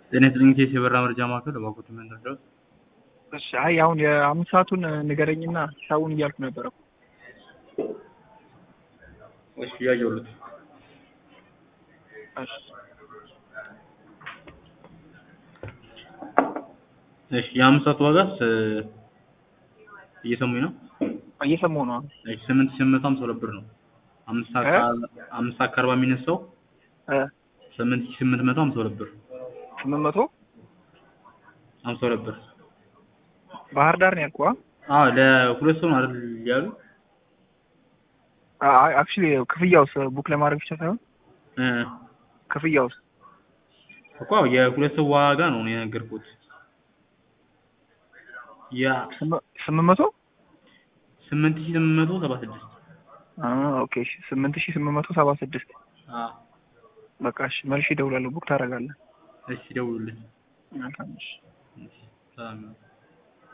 ጤና ይስጥልኝ ኬስ የበራ መረጃ ማዕከል እባክዎት ምን ልርዳዎት? እሺ አይ አሁን የአምስት ሰዓቱን ንገረኝና ሂሳቡን እያልኩ ነበረ። እሺ እያየሁልዎት እሺ እሺ የአምስት ሰዓት ዋጋስ እየሰሙኝ ነው? እየሰማሁ ነው። እሺ ስምንት ሺህ ስምንት መቶ ሀምሳ ሁለት ብር ነው። አምስት ሰዓት እ? ከ- አምስት ሰዓት ከአርባ የሚነሳው እ ስምንት ሺህ ስምንት መቶ ሀምሳ ሁለት ብር ስምንት መቶ ሀምሳ ሁለት ብር ባህር ዳር ነው ያልኩህ። አዎ ለሁለት ሰው ነው አይደል ያሉ አይ አክቹሊ ክፍያውስ ቡክ ለማድረግ ብቻ ሳይሆን እ ክፍያውስ እኮ አዎ የሁለት ሰው ዋጋ ነው እኔ የነገርኩት ያ ስም- ስምንት መቶ ስምንት ሺህ ስምንት መቶ ሰባ ስድስት አ ኦኬ እሺ ስምንት ሺህ ስምንት መቶ ሰባ ስድስት አዎ በቃ እሺ መልሼ እደውላለሁ። ቡክ ታደርጋለህ። እሺ ደውሉልኝ መልካም እሺ እሺ ሰላም ነው